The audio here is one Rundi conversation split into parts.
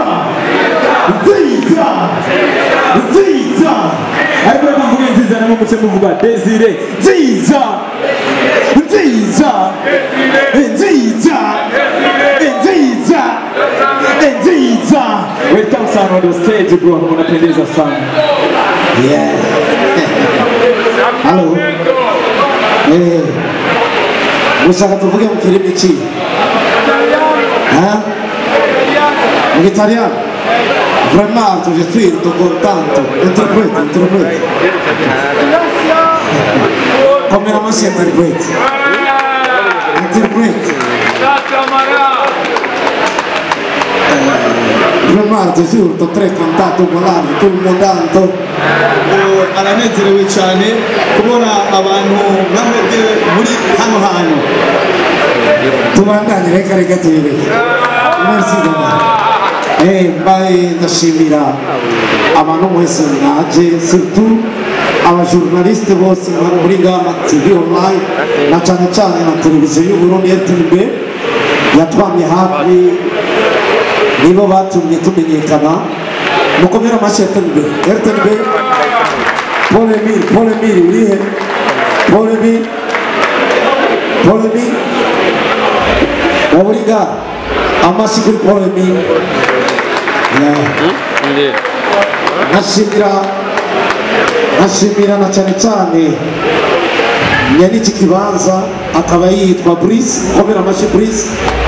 nziza nziza ariko reka mvuge nziza namwe muce muvuga desire nziza nziza nziza nziza nziza welcome sana on the stage bro unapendeza sana Yeah. Halo. Eh. Mushaka tuvuge mu kirimi ki? Hein? Mu italiano? Vraiment, je suis trop contento. Interprete, interprete. Come la massi interprete? Interprete. Vraiment, je suis trop très contento, volare, tout le monde tanto. ngo aranezerewe cyane kubona abantu nk'amwe muri hano hantu tubandanye reka reka tuyireke merci dama eh mbaye ndashimira abantu mwese mwaje surtout abajournaliste bose bari muri gama tv online na cyane cyane na televiziyo y'uburundi rtnb yatwamye hafi nibo batumye tumenyekana mukomere amashyi rtnb rtnb paul emile paul emile urihe paul emile paul emile waburiga amashyi kuri paul emile Yeah. nkashimira nkashimira na cyane cyane nyari iki kibanza akaba yitwa Brice komera amashyi Brice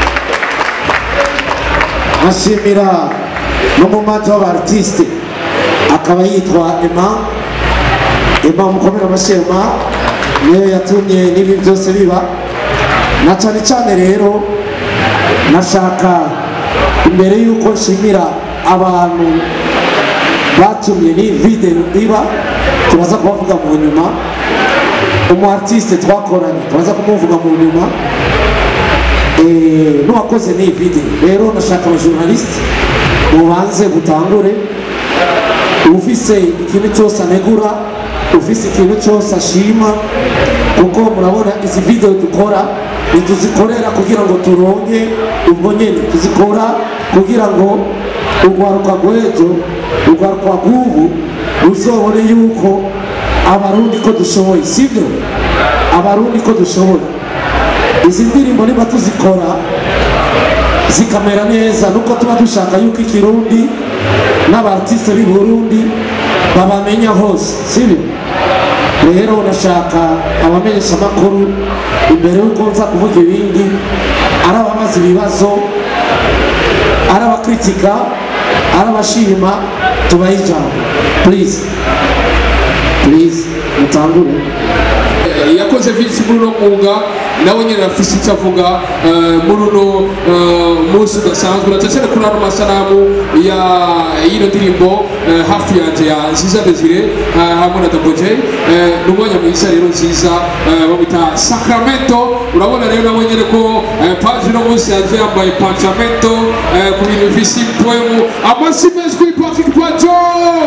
nkashimira n'umumanzi w'abartiste akaba yitwa Emma Emma mukomera amashyi Emma niyo yatumye n'ibi byose biba na cyane cyane rero nashaka imbere y'uko nshimira abantu batumye ni video iba turaza kubavuga mu nyuma umu artiste twakoranye turaza kumuvuga mu nyuma Eh, n'uwakoze ni video rero nashaka abajournaliste mubanze gutangure ufise ikintu cyose anegura ufise ikintu cyose ashima kuko murabona izi video dukora ntituzikorera kugira ngo turonke ubwo nyene tuzikora kugira ngo urwaruka rw'ejo urwaruka rw'ubu ruzobone yuko abarundi ko dushoboye sibyo abarundi ko dushoboye izi ndirimbo niba tuzikora zikamera neza nuko tuba dushaka yuko ikirundi n'abartiste b'i burundi babamenya hose sibyo rero nashaka abamenyesha amakuru imbere y'uko nza kuvuga ibindi ari abamaze ibibazo ari abakritika ari abashima tubahe ijambo please please mutangure yakoze byinshi muri uno mwuga nawe nyine afise icyo avuga eh, muri uno eh, munsi udasanzwe na cyane kuri ano masanamu ya y'ino ndirimbo eh, hafi yanjye ya nziza desire eh, hamwe na double j eh, ni umwanya mwiza rero nziza eh, bamwita sacramento urabona rero nawe nyine ko eh, paji uno munsi yaje yambaye pancamento eh, ku bintu bifise impwemu amasi menshi kuri patrick pajo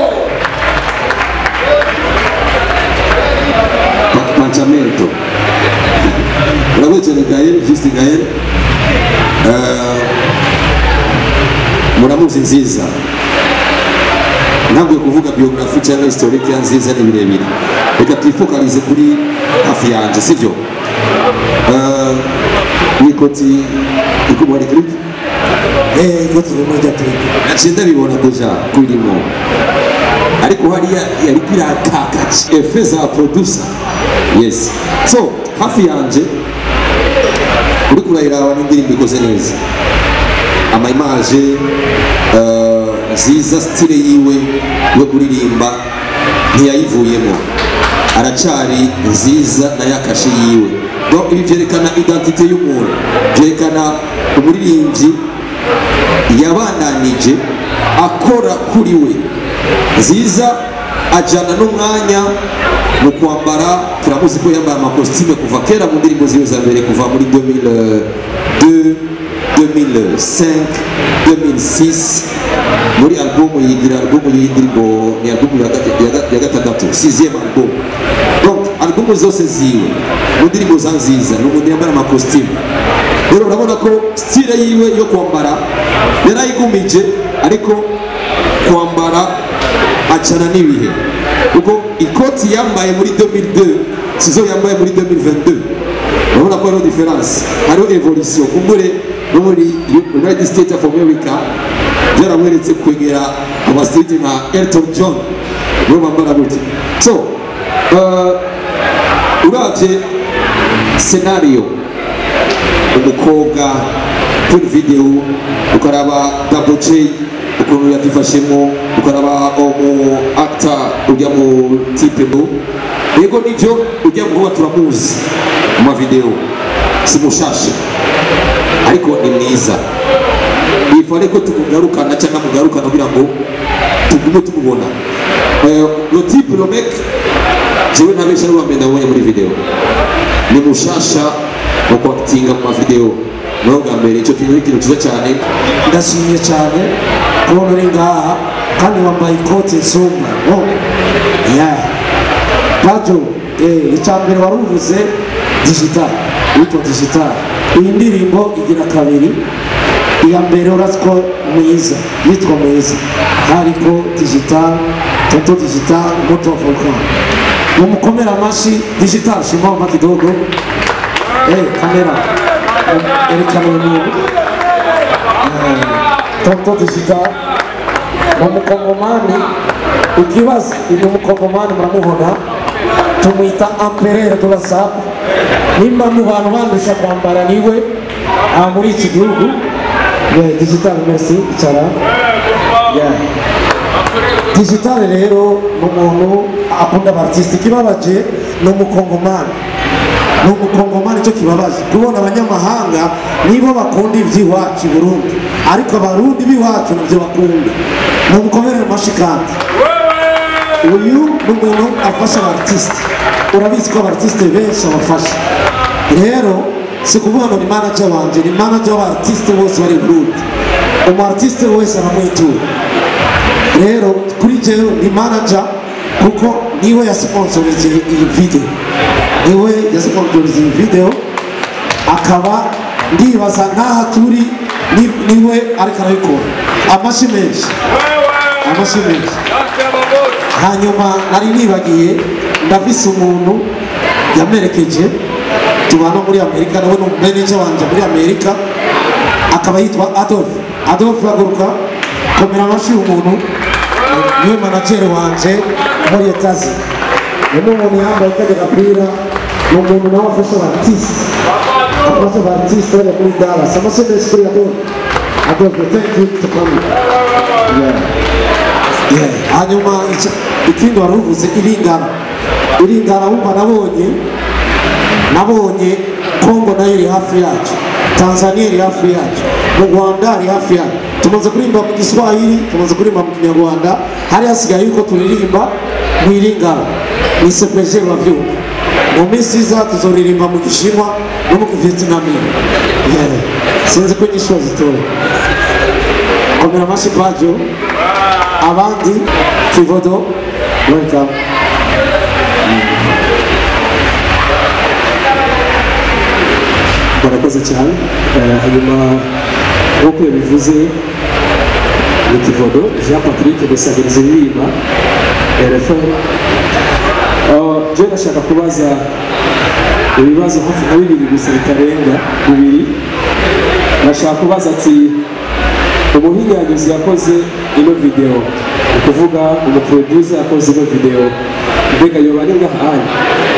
pancamento urakoze cyane gael juste gael Eh, muramuzi nziza ntabwo kuvuga biyografi cyangwa historike ya nziza ni birebire reka twifokalize kuri hafi yanjye sibyo Eh, iyi koti ikubona clip eh iko turimo rya turi naciye ndabibona deja kurimo ariko hariya yari kwirakakaje efe za producer yes so hafi yanje uri kurayiraba n'indirimbo ikoze neza ama image eh, nziza stile yiwe yo kuririmba ntiyayivuyemo aracari nziza na yakashe yiwe donc ibi byerekana identite y'umuntu byerekana umuririmbyi yabandanije akora kuri we nziza ajyana n'umwanya mu kwambara turamuzi ko yambaye amakositime kuva kera mu ndirimbo ziwe za mbere kuva muri 2002 2005 2006 muri albumu yigira albumu y'indirimbo ni albumu ya ga- ya ga- ya gatandatu sixième album donc albumu zose ziwe mu ndirimbo za nziza ni umuntu yambara amakositime rero urabona ko stile yiwe yo kwambara yarayigumije ariko kwambara acana n'ibihe kuko ikoti yambaye muri 2002 sizo yambaye muri 2022 urabona ko hariho diferanse hariho evolution kumbure no muri united states of america byaramweretse kwegera amastage nka elton john nibo bambara gutya so uh, uravye scenario umukobwa kuri video ukaraba double j ukuntu yabyifashemo ukaraba umu actor ujya mu tipe mu yego nibyo ujya mu kuba turamuzi mu mavideo si mushasha ariko ni mwiza bifare ko tumugarukana cyangwa mugarukana kugira ngo tugume tumubona Eh, lo type lo mec jewe ntabesha ari uwambere nabonye muri video ni mushasha mu kwakitinga mu mavideo niho bwa mbere icyo kintu ni ikintu cyiza cyane ndashimye cyane kubona uri ngaha kandi wambaye ikote nsumba oh. yeah. pajo eh, icya mbere wari uvuze digital witwa digital iyi ndirimbo igira kabiri iya mbere urazi ko mwiza yitwa mwiza hariko digital toto digital moto volcan mumukomera amashi digital shimama kidogo eh, kamera erekana umuntu toto digital ni umukongomani ikibazo ni umukongomani muramubona tumwita amperere de la sape nimba mu bantu bandusha kwambara niwe aha muri iki gihugu Yeah, digital merci icara Yeah. digital rero ni umuntu akunda abartiste ikibabaje ni umukongomani ni umukongomani cyo kibabaje kubona abanyamahanga nibo bakunda iby'iwacu i burundi ariko abarundi b'iwacu nibyo bakunda ni umukomere mashi kandi uyu ni umuntu afasha abartiste urabizi ko abartiste benshi abafasha rero si kuvuga ngo ni manager wanje ni manager w'abartiste bose bari i burundi umu artiste wese aramwitura rero kuri jewe ni manager kuko niwe yasponsorije iyi video niwe yasponsorije iyi video akaba ndibaza nk'aha turi ni- niwe ariko arabikora amashi menshi amashi menshi hanyuma nari nibagiye ndafise umuntu yamerekeje tubana muri amerika nawe ni umumeneja wanje muri amerika akaba yitwa adolf adolf haguruka komera amashyi umuntu niwe manajeri wanje muri etazi uyu ni umuntu yambaye kajya gapira ni umuntu nawe afasha abatisi afasha abatisi bajya muri dallas amashyi menshi kuri adolf adolf thank you to come yeah. Yeah. hanyuma ica- ikindi wari uvuze iringana iringana wumva nabonye nabonye kongo nayo iri hafi yacu tanzania iri hafi yacu mu rwanda iri hafi yacu tumaze kuririmba mu giswahili tumaze kuririmba mu kinyarwanda hari hasigaye yuko turirimba mu iringana ni sepeje bavyumva mu minsi iza tuzoririmba mu gishinwa no mu kivietnamia yeah. sinzi ko inyishu zitoye komera amashyi pajo abandi kivodo welcome barakoze cyane Eh, hanyuma nk'uko yabivuze ni kivodo jean patrick dusabiriza iririmba rfm jewe ndashaka kubaza ibibazo hafi nka bibiri gusa bitarenga bibiri ndashaka kubaza ati umuhinyanyuzi yakoze ino video ni ukuvuga umuproducer yakoze ino video mbega yoba ari ngahanya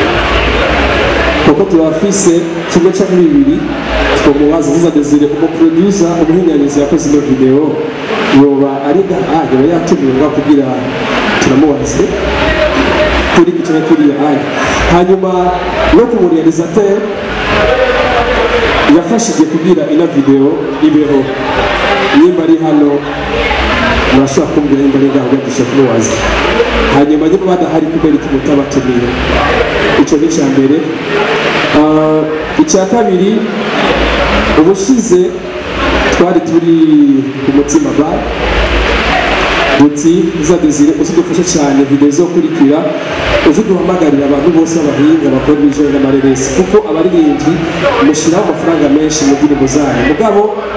kuko turafise kimwe cya muri bibiri twamubaza ziza desire umuproducer umuhinyanyuzi yakoze ino video yoba ari ngahanya yoba yatumirwa kugira turamubaze kuri icyo na kiriya aya hanyuma no ku murealizateur yafashije kugira ino video ibeho nimba ari hano murashobora kumbwira nimba ari ngaho ugandisha kumubaza hanyuma niba badahari kubera iki mutabatumiye icyo ni icya mbere Ah, icya kabiri ubushize twari turi ku mutima bar uti za desire uzidufashe cyane video zo kurikira uziduhamagarira abantu bose b'abahinga bakora ibijyanye n'amareresi kuko abaririmbyi mushyiraho amafaranga menshi mu ndirimbo zanyu mugabo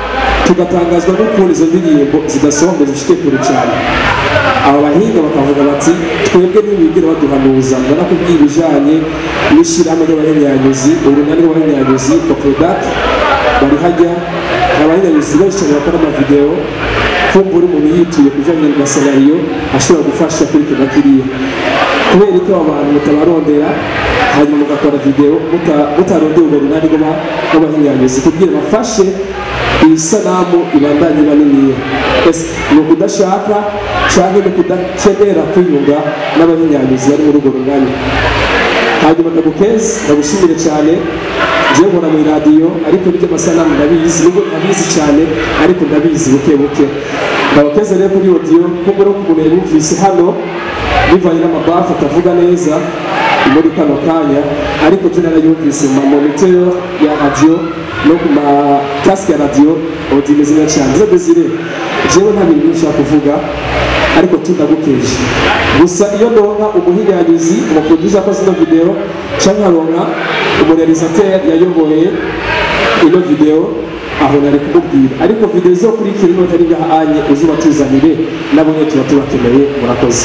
tugatangazwa n'ukuntu izo ndirimbo zidasohoka ngo zishike kure cyane aba bahinga bakavuga bati twebwe ntibigire baduhanuza ngo nakubwiye ibijanye n'ishyirahamwe ry'abahinyanyuzi urunani rw'abahinyanyuzi koprodac bari hajya abahinyanyuzi benshi cyane bakora amavidewo kumva uri umuntu yituye ku bijanye na salariyo ashobora gufasha kuri kino kiriya kubera ko abo bantu mutabarondera hanyuma mugakora videwo muta- mutarondeye urwo runani rw'aba- rw'abahinyanyuzi kugira bafashe iyi sanamu ibandanye iba niniya ese ni ukudashaka cyangwa ni ukudakenera kwiyunga n'abahinyanyuzi bari muri urwo runani hanyuma ndagukeze ndagushimire cyane njyewe nkora mu iradiyo ariko n'ibyo amasanamu ndabizi nubwo ntabizi cyane ariko ndabizi buke buke ndabakeze rero kuri odiyo kuko rero umuntu yabumvise hano bivanye n'amabafu atavuga neza muri kano kanya ariko twe narayumvise mu mamoniteur ya radiyo no ku makasike ya radiyo odiyo imeze neza cyane zo desire jewe nta bintu byinshi nshaka kuvuga ariko tunagukeje gusa iyo ndonka umuhinyanyuzi umuproducer akoze ino video cyangwa nkaronka umurealisateur yayoboye ino video aho nari kumubwira ariko video zo kurikira ino tari ngahanye uzuba tuzanire nabo nyine tuba tubakeneye murakoze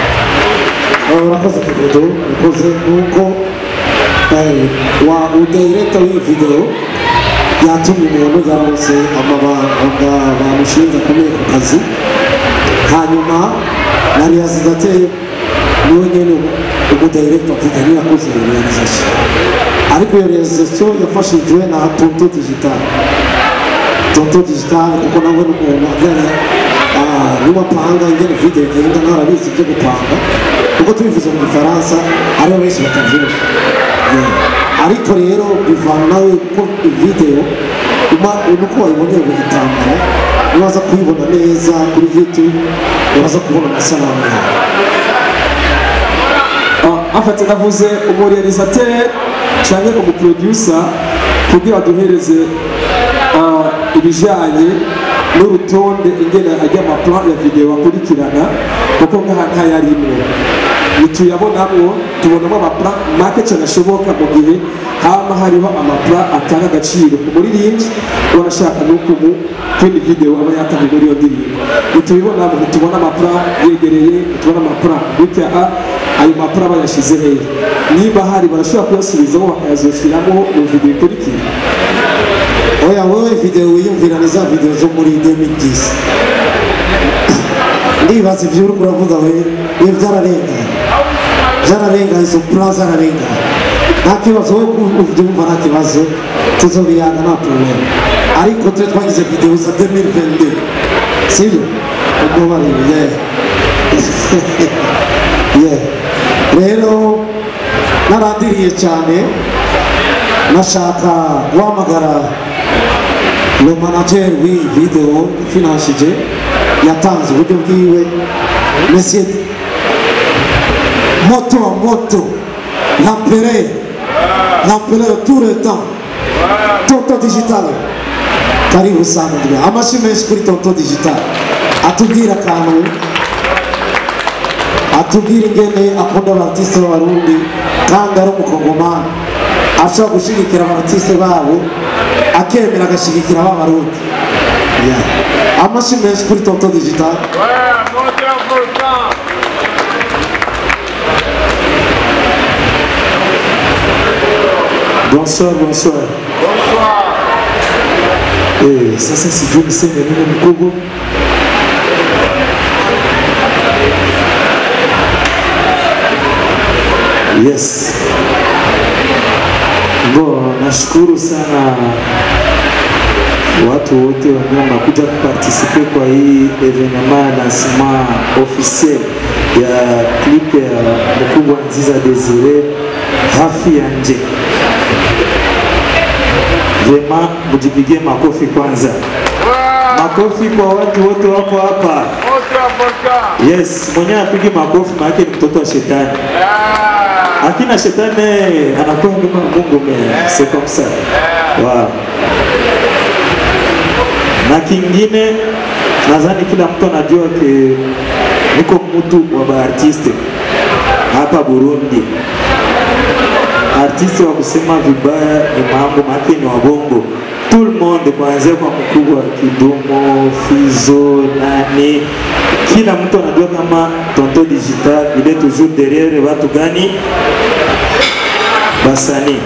urakoze kudodo urakoze nuko eh, wa udirekta w'iyi video yatumye umuntu yaronse amabanga bamushinze akomeye ku kazi hanyuma na realisateur niwe nyene umudirekta avuga niyo yakoze iyo realization ariko iyo realization yafashijwe na tonto digital tonto digital kuko nawe n'umuntu agana n'umapanga ingene video igenda ntarabizi ibyo gupanga kuko tubivuze mu gifaransa aribo benshi batabyumva Yeah. ariko rero bivana nawe ko video uma nuko wayiboneye mu gitambaro nibaza kuyibona neza kuri youtube uraza kubona amasanamu yawe Ah, afate navuze umurealisateur cyangwa umuproducer kugira duhereze ah, ibijanye n'urutonde ingene ajya amaplan ya video akurikirana kuko ngaha ntayarimwe nituyabonamwo tubonamo amaplan make cyane ashoboka mu gihe haba hariho amaplan atanga agaciro ku muririmbyi urashaka nuko mu kindi video aba yatanze muri iyo ndirimbo nitubibonamo ntitubona amaplan yegereye ntitubona amaplan bitya a ayo mapuro bayashyize hehe niba hari barashobora kuyasubizamo bakayazoshyiramo mu video ikurikira oya wowe video wiyumvira ni za video zo muri 2010 ndibaza ibyo uri kuravuga we we byararenganye byararenganye izo plan zararenganye nta kibazo wowe ubyumva nta kibazo tuzobiyanga nta problem ariko twe twagize video za 2022 sibyo ubwo bari yeah yeah rero narandiriye cyane nashaka guhamagara le manager w'iyi video ifinanshije yatanze uburyo bwiwe monsieur moto à moto l'empereur l'empereur tout le temps tonto digital karibu sana ndugu amashyi menshi kuri tonto digital atubwira akantu atubwira ingene akunda abartiste b'abarundi kandi ari umukongomani ashobora gushyigikira abartiste babo akemera agashyigikira b'abarundi Yeah. amashyi menshi kuri tonto digital Bonsoir, bonsoir. Eh, sasa sijui niseme nini mkubwa. Yes. Bo, nashukuru sana watu wote wenyewe wanakuja kupartisipe kwa hii evenema lancement officiel ya clip ya mkubwa Nziza Desire hafi ya nje. Vema, mujipigie makofi kwanza. Makofi kwa watu wote wako hapa. Yes, mwenyewe apige makofi maana ni mtoto wa shetani. Akina shetani anakuwa kama Mungu mais c'est comme ça. Wow. Na kingine nadhani kila mtu anajua ke niko mtu wa baartiste hapa Burundi. Artiste wa kusema vibaya ni mambo make ni wabongo tout le monde kuanzia kwa mkubwa Kidumo, Fizo, nani, kila mtu anajua kama Tonto Digital il est toujours derrière watu gani basanii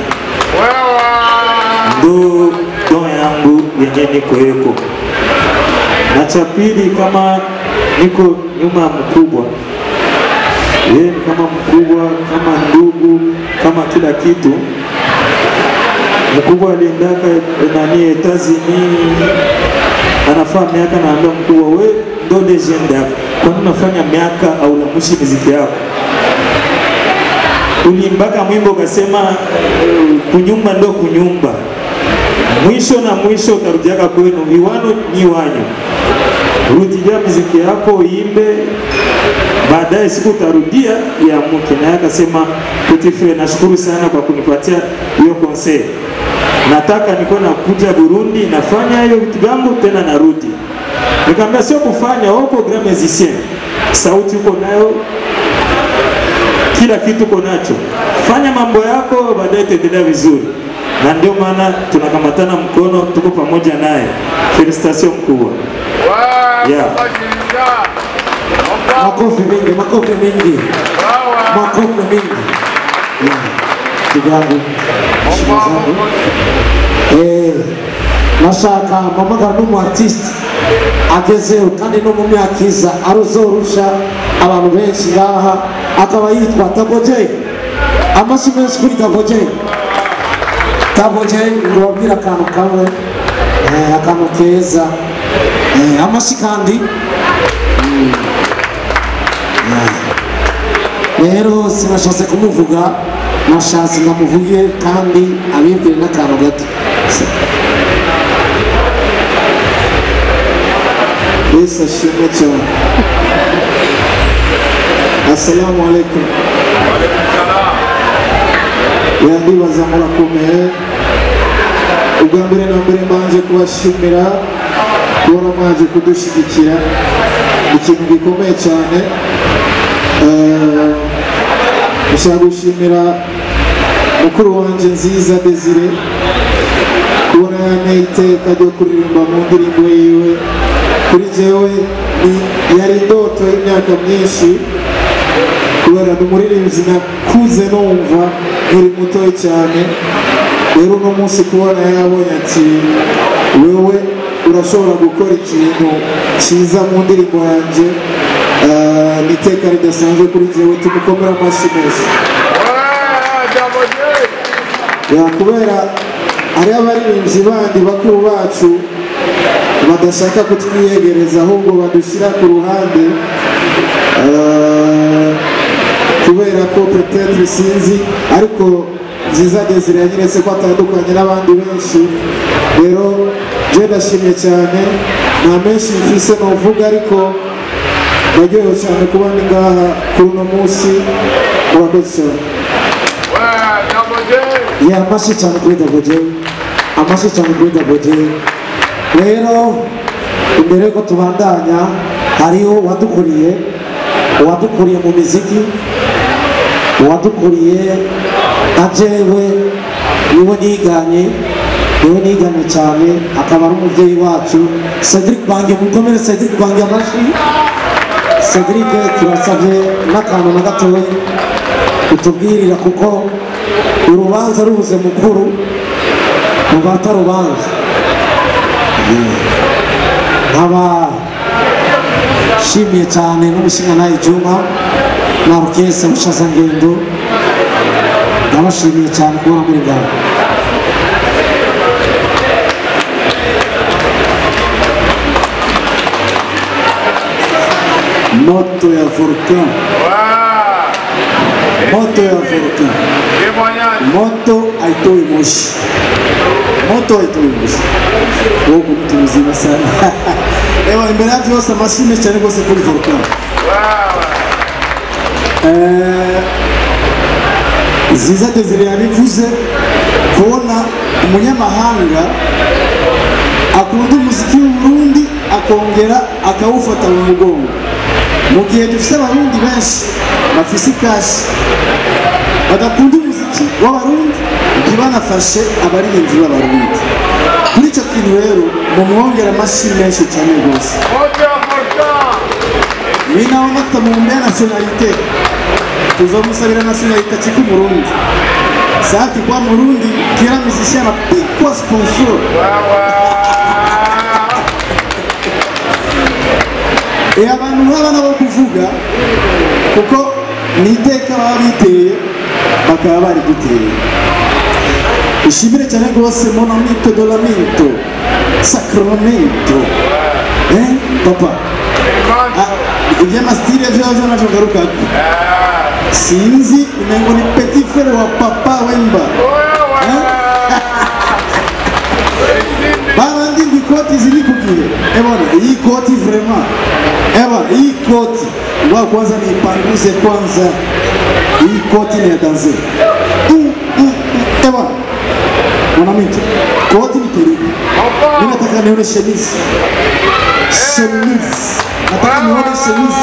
ndo don yangu yenye niko yeko, na cha pili kama niko nyuma ya mkubwa yeye ni kama mkubwa, kama ndugu, kama kila kitu. Mkubwa aliendaka nani Etazini, anafaa miaka, naambia mkubwa, we ndo legend yako, kwani unafanya miaka au lamushi miziki yako? Uliimbaka mwimbo ukasema eh, kunyumba ndo kunyumba, mwisho na mwisho utarudiaka kwenu, viwano ni wanyu, rudilia miziki yako uimbe baadaye siku utarudia ya mke naye akasema petit frere nashukuru sana kwa kunipatia hiyo conseil nataka nikuwa nakuja burundi nafanya hiyo vitu vyangu tena narudi nikamwambia sio kufanya uko grand musicien sauti uko nayo kila kitu uko nacho fanya mambo yako baadaye itaendelea vizuri na ndio maana tunakamatana mkono tuko pamoja naye felicitation mkubwa yeah. Makofi mengi, makofi mengi, makofi mengi. Yeah. Ndugu yangu, heshima zangu. Eh, nashaka mpamagara n'umu artiste agezeho kandi no mu myaka iza aruzorusha abantu benshi ngaha akaba yitwa Taboje amashyi menshi kuri Taboje Taboje ngo wabwire akantu kamwe eh, akantu keza eh, amashyi kandi rero sinashatse kumuvuga nashatse ngamuvuge kandi abibwire n'akantu gato yesu ashimwe cyane assalamu alaikum yandibaza murakomeye ubwa mbere na mbere mbanje kubashimira kubona mwaje kudushyigikira ikintu gikomeye cyane Eh, ndashaka gushimira mukuru wanjye nziza desire kubona yanteye iteka ryo kuririmba mu ndirimbo yiwe kuri jewe ni- yari indoto y'imyaka myinshi kubera ni umuririmbyi nakuze numva nkiri mutoya cyane rero uno munsi kubona yabonye ati wewe urashobora gukora ikintu cyiza mu ndirimbo yanjye eh, ni iteka ridasanzwe kuri jewe tumukomere amashyi menshi ya kubera hariho abaririmbyi bandi bakuru bacu badashaka kutwiyegereza ahubwo badushyira ku ruhande Eh, kubera ko petetre sinzi ariko nziza desire yanyeretse ko atandukanye n'abandi benshi rero je ndashimye cyane nta menshi mfise novuga ariko ndaryohewe cyane kuba ndi ngaha kuri uno munsi murakoze cyane ye amashyi cyane kuri Daboje amashyi cyane kuri Daboje rero imbere yuko tubandanya hariho uwadukuriye uwadukuriye mu miziki uwadukuriye na jewe niwe niganye niwe niganye cyane akaba ari umubyeyi wacu Cedric Bange mukomere Cedric Bange amashyi Cedric turasabye n'akantu na gatoya utubwirira kuko urubanza rubuze mukuru ruba atarubanza nkaba nshimiye cyane n'umushinga Juma na orukestre Bushazangendo ndabashimiye cyane kubona muri ngaho moto ya volcan moto ya volcan moto haitoi moshi moto haitoi moshi wowe ni mtu mzima sana ewa imbere yacu yose amashyi cyane rwose kuri volcan Eh, ziza desire yabivuze kubona umunyamahanga akunda umuziki w'uburundi akongera akawufata mu mugongo mu gihe dufite abarundi benshi bafise ikashi badakunda umuziki w'abarundi ntibanafashe abaririmbyi b'abarundi kuri icyo kintu rero mumwongera amashyi menshi cyane rwose ninaomba tutamuombea nationalite tuzomusabira nationalite chiko murundi saki kwa murundi kila musicien anapikwa sponsor e abantu nk'abana bo kuvuga kuko ni iteka baba biteye bakaba bari duteye ishimire cyane rwose monamito dolamento sacramento eh papa Ah, iby'amasitire byaje nacyo ngarukako sinzi umengo ni petit frere wa papa wemba babandi ngo ikoti ziri ku gihe ebona iyi koti vraiment ebona iyi koti ngoja kwanza niipanguze kwanza iyi koti ni ya danse Mm, mm, mm. ebona mwanamito koti ni terrible mimi nataka nione chemise chemise nataka nione chemise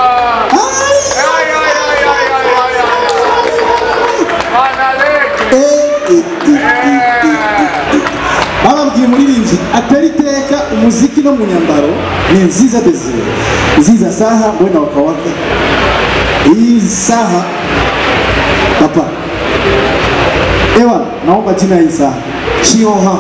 bababwiye umuririmbyi atari iteka umuziki no mu nyambaro ni nziza desire nziza saha wenda wakawaka hii saha papa ewa naomba jina hii saha chioha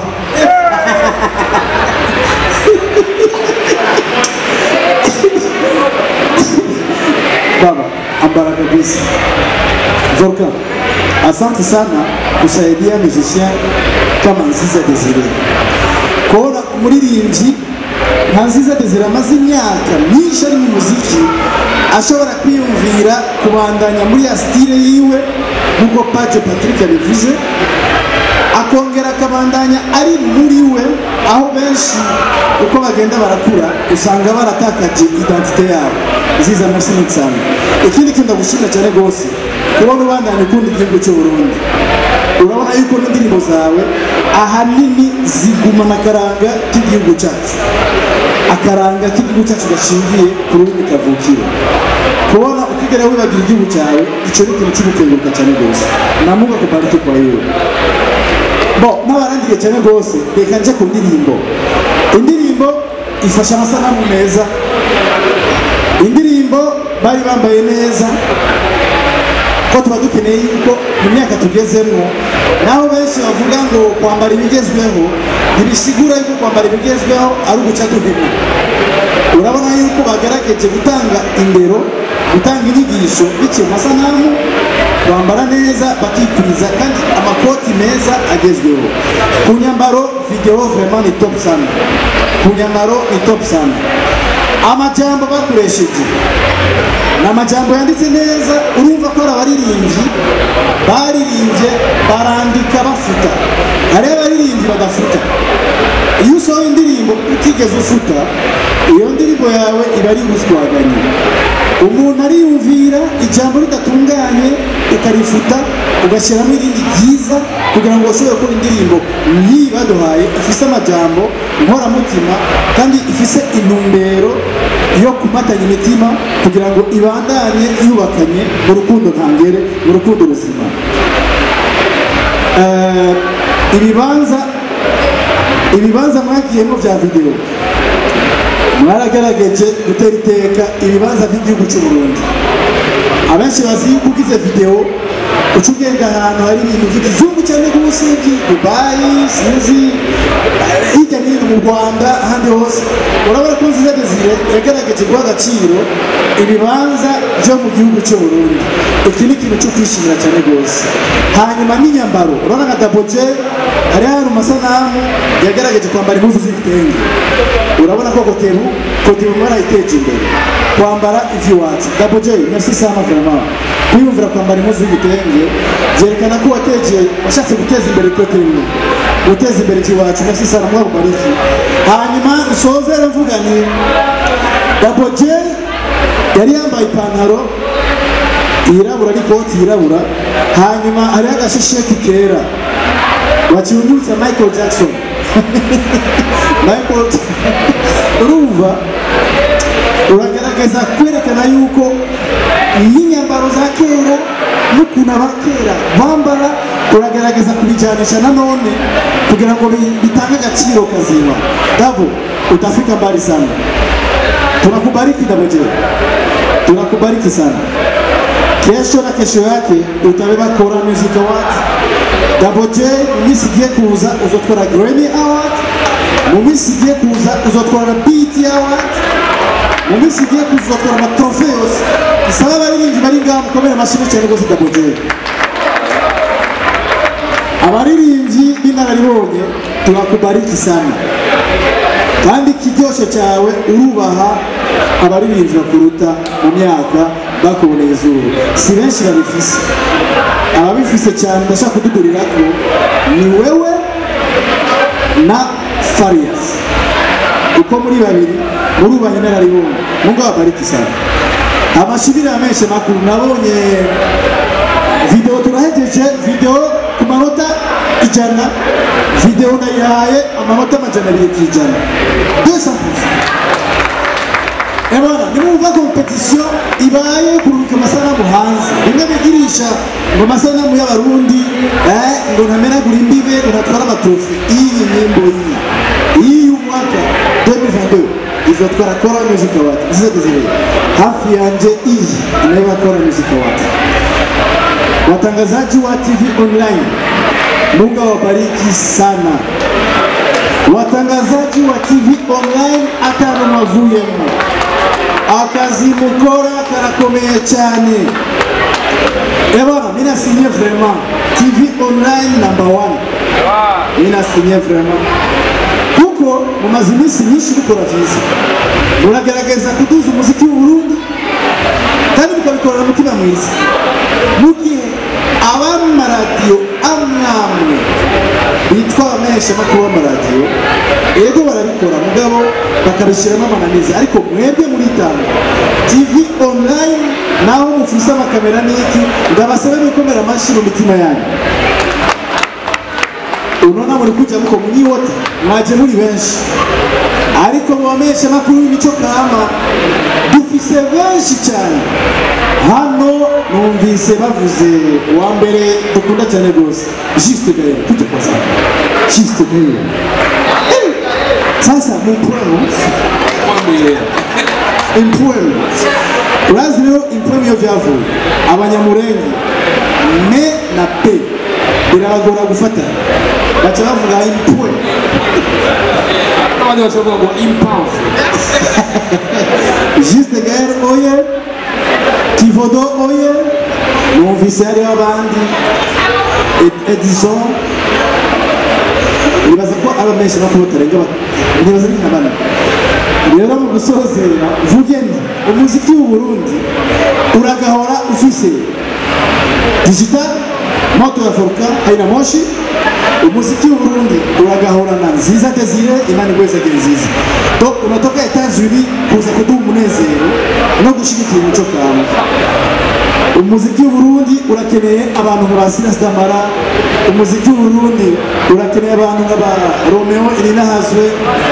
baba ambara kabisa Zorka, asante sana kusaidia musicien kama Nziza Desire. Kuona umuririmbyi nka Nziza Desire amaze imyaka myinshi ari mu muziki ashobora kwiyumvira kubandanya muri ya style yiwe nk'uko Pace Patrick yabivuze akongera akabandanya ari muri we aho benshi uko bagenda barakura usanga baratakaje identite yabo nziza merci sana ikindi kintu ndagushimira cyane rwose kubona ubandanya ukunda igihugu cy'u Burundi urabona yuko n'indirimbo zawe ahanini zigumana akaranga k'igihugu cyacu akaranga k'igihugu cyacu gashingiye ku rurimi kavukire kubona ukigera wibagira igihugu cyawe icyo ni ikintu cy'ugukenguruka cyane rwose namuga kubarike kwa yewe bo n'abarangiye cyane rwose reka nje ku ndirimbo indirimbo ifasha amasanamu meza indirimbo bari bambaye neza ko tuba dukeneye yuko mu myaka tugezemo naho benshi bavuga ngo kwambara ibigezweho ntibisigura yuko kwambara ibigezweho ari uguca duhema urabona yuko bagerageje gutanga indero gutanga inyigisho biciye mu masanamu bambara neza bakikwiza kandi amakoti meza agezweho ku nyambaro videwo vraiment ni top sana ku nyambaro ni top sana amajambo bakoresheje ni amajambo yanditse neza urumva ko ari abaririmbyi baririmbye barandika bafuta hariho abaririmbyi badafuta iyo usohoye indirimbo utigeze ufuta iyo ndirimbo yawe iba ari ubuswaganye umuntu ariyumvira ijambo ridatunganye ukarifuta ugashyiramo irindi ryiza kugira ngo ushobore gukora indirimbo nk'iyi baduhaye ifise amajambo nkoramutima kandi ifise intumbero yo kumatanya imitima kugira ngo ibandanye yubakanye mu rukundo ntangere mu rukundo ruzima Eh, ibibanza ibibanza mwagiyemo bya videwo mwaragerageje gutera iteka ibibanza by'igihugu cy'u Burundi abenshi bazi yuko ugize videwo uca ugenda ahantu hari ibintu by'ikizungu cyane rwose dubayi sinzi eh, hirya no hino mu rwanda ahandi hose urabona ko nziza desire yagerageje guha agaciro ibibanza byo mu gihugu cy'u Burundi iki ni ikintu cyo kwishimira cyane rwose hanyuma n'inyambaro urabona nka daboje hari hari amasanamu yagerageje kwambara impuzu z'ibitenge urabona ko kotebu kotebu mwarayiteje imbere kwambara iby'iwacu daboje merci sana vraiment kwiyumvira kwambara impuzu y'igitenge byerekana ko wategeye washatse guteza imbere kotebu guteza imbere iby'iwacu merci sana mwabubariki hanyuma nsozere mvuga ni daboje yari yambaye ipantaro yirabura n'ikoti yirabura hanyuma hariho agashesheti kera wakiundutse michael jackson michael urumva uragaragaza kwerekana yuko n'inyambaro za kera n'ukuntu abakera bambara turagerageza kubijyanisha na none kugira ngo bi- bitange agaciro kazima dabo utafika mbali sana tunakubariki dabo je tunakubariki sana kesho na kesho yake utabeba kora music award dabo j mu minsi igiye kuza uzotwara grammy award mu minsi igiye kuza uzotwara bt award mu minsi igiye kuza uzotwara amatrofe yose isaba abaririmbyi bari ngaha mukomere amashyi cyane rwose dabo j abaririmbyi b'inararibonye turakubariki sana kandi ikiryoshe cyawe urubaha abaririmbyi bakuruta mu myaka bakuboneye izuba si benshi babifise ababifise cyane ndashaka kudugurira ko ni wewe na farias kuko muri babiri murubaha inararibonye mungo babariki sana amashibira menshi makuru nabonye video turahejeje video ku manota ijana video nayihaye amanota amajana abiri ku ijana deux ebona nimwumva kompetisiyo ibaye kurubika amasanamu hanze bimwe bigirisha ngo amasanamu y'abarundi eh, ngo ntamenagura imbibe ngo ntatwara amatufi iyi nyimbo iyi iyi y'umwaka 2022 izotwara kora music award zizote zibiri hafi yanje iyi inayoba kora music award watangazaji wa TV online, Mungu awabariki sana. Watangazaji wa TV online atano mavuyemo akazi mukora karakomeye cyane ebona minasinye vraiment TV online number one minasinye vraiment kuko mumaze iminsi myinshi mukora vyiza muragerageza kuduza umuziki w'uburundi kandi mukabikorera umutima mwiza mu gihe abamaradiyo amwamwe bitwa abamenyesha makuru b'amaradiyo ego barabikora mugabo bakabishyiramo amananiza ariko mwebwe muritanga tv online naho mufise amakamera n'iki ndabasabe mwikomera amashyi mu mitima yanyu unaona muri kuja muko munyiwote mwaje muri benshi ariko mu bamenyesha makuru b'imico kama dufise benshi cyane hano numvise bavuze uwa mbere dukunda cyane rwose juste gaye kuja kwa sana juste gaye Eh, sasa mumpwemu impwemu urazi rero impwemu iyo byavuye abanyamurenge me na pe birabagora gufatanya baca bavuga impwemu n'abandi bashobora kuvuga ngo impamvu Juste Gaël oye Kivodo oye numvise hariho abandi Ed- Edison nibaza ko aba menshi bakuru batarenga ba- nibaza ni nka bane rero mu gusozera mvuge nti umuziki w'u Burundi uragahora ufise digital moto ya foruka haina moshi umuziki w'u Burundi uragahorana nziza desire imana igweze ke nziza to unatoka Etats-Unis kuza kuduha umunezero no gushigikira imico kawe umuziki w'u Burundi urakeneye abantu nka ba Silas Damara umuziki w'u Burundi urakeneye abantu nka ba Romeo Irinahazwe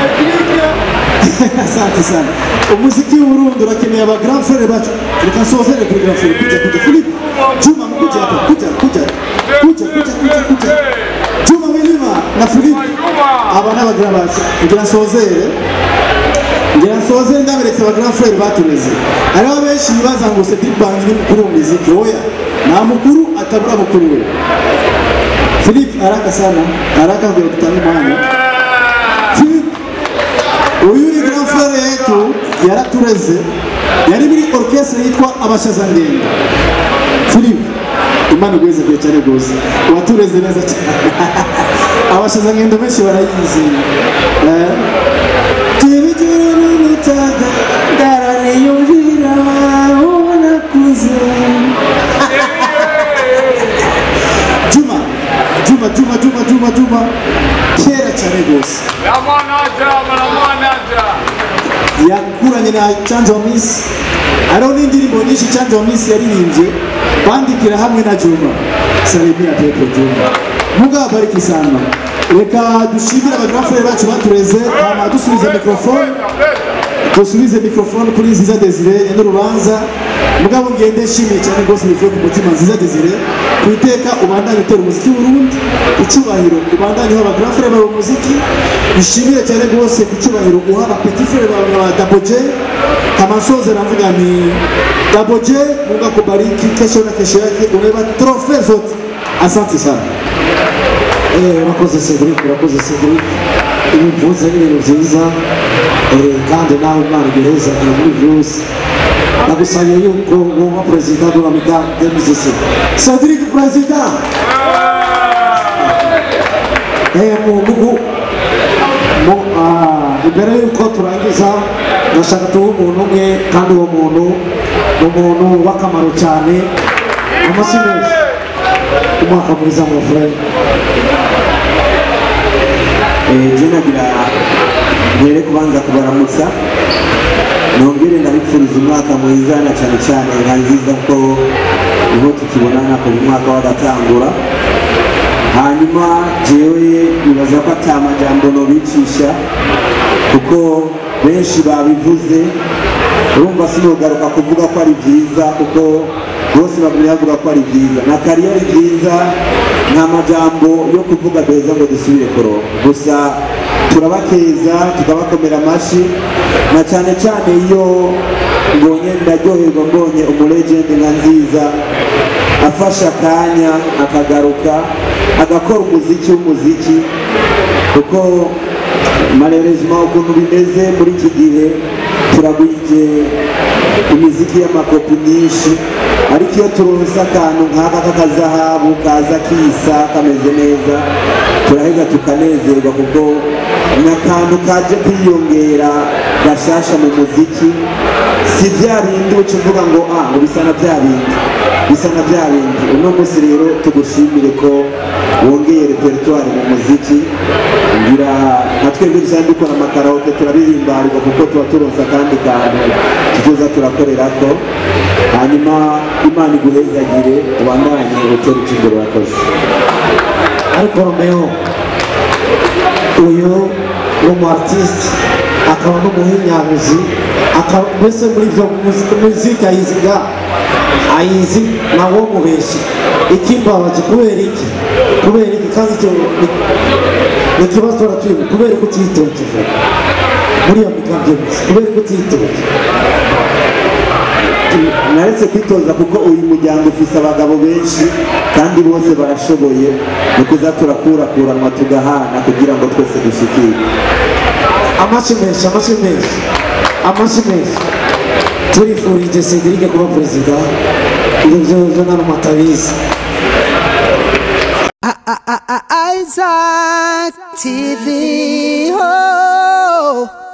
asante sana umuziki w'u Burundi urakeneye aba grand frère bacu reka nsozere kuri grand frère kuja kuja Philippe Juma kuja hapa kuja kuja kuja kuja kuja kuja Juma Milima na Philippe aba n'abagira bacu kugira nsozere ngira nsozere ndaberetse aba grand frère batureze hariho benshi bibaza ngo Cedric Bangi ni mukuru mu muziki oya nta mukuru atabura mukuru we Philippe haraka sana haraka ndio tutange mwanya Philippe uyu ni grand frère yetu yaratureze yari muri orchestre yitwa abashazangendo Philippe imana igweze kure cyane rwose watureze neza cyane abashazangendo benshi barayizi eh Tibijuru n'umutaga ndaraniyumvira ubona kuze Juma Juma Juma Juma Juma Juma kera cyane rwose yakuranye na Chanjo Miss hariho n'indirimbo nyinshi Chanjo Miss yaririmbye bandikira hamwe na Juma Salimia Pepe Juma Mungu abariki sana reka dushimire abagirafure bacu batureze hama dusubiza mikrofone dusubize mikrofone kuri nziza desire nyine urubanza mugabo ngende nshimiye cyane rwose bivuye ku mutima nziza desire ku iteka ubandanye utera umuziki w'urundi icyubahiro ubandanyeho aba grand frere bawe umuziki bishimire cyane rwose ku cyubahiro uha aba petit frere bawe nka dabo j kamasoze navuga ni dabo j mungu akubariki kesho na kesho yake unaiba trofe zote asante sana Eh, urakoze Cedric urakoze Cedric ibi mvuze ni ibintu byiza eh, kandi nawe imana iguheza igihe muri byose nagusabiye yuko woba perezida de la mida demisisi Cedric perezida eh, mu mugu mu, ah, imbere yuko turangiza ndashaka tuhe umuntu umwe kandi uwo muntu ni umuntu w'akamaro cyane amashyi menshi umwaka mwiza mu furere je nagira mbere kubanza kubaramutsa nongere ndabipfuriza umwaka mwiza na cyane cyane nka nziza ko niho tukibonana kuva umwaka wagatangura hanyuma jewe nibaza ko ata majambo nobicisha kuko benshi babivuze urumva sinogaruka kuvuga ko ari byiza kuko bose bagumye bavuga ko ari byiza na kariyo ari byiza nta majambo yo kuvuga beza ngo dusubire kuronka gusa turabakeza tukabakomera amashyi na cyane cyane iyo mbonye ndaryoherwa mbonye umulegende nka nziza afashe akanya akagaruka agakora umuziki w'umuziki kuko marerezima ukuntu bimeze muri iki gihe turagwije imiziki y'amakopi myinshi ariko iyo turonse akantu nk'aka k'akazahabu kaza kisa kameze neza turaheza tukanezerwa kuko ni akantu kaje kwiyongera gashasha mu muziki si bya bindi uca uvuga ngo ah ngo bisa na bya bindi bisa na bya bindi uno munsi rero tugushimire ko wongeye repertoire mu muziki ngira nka twebwe dusanzwe dukora amakarawuke turabihimbarirwa kuko tuba turonse akandi kantu tuzoza turakorera ko hanyuma imana iguhezagire ubandanye utera ikimbere wakoze ariko romeo uyu ni umu artiste akaba n'umuhinyanguzi akaba mbese muri ibyo muziki ayizi ga ayizi nawo mubeshyi ikimbabaje kubera iki kubera iki kandi icyo ni- ni ikibazo turatuye kubera ko utitokeje muri iyo migambi yose kubera ko utitokeje naretse kwitoza kuko uyu muryango ufise abagabo benshi kandi bose barashoboye ni kuza turakurakuranwa tugahana kugira ngo twese dushikire amashyi menshi amashyi menshi amashyi menshi turifurije Cedric kuba perezida ibyo byo byo nta n'umwe atabizi Isaac TV. Oh.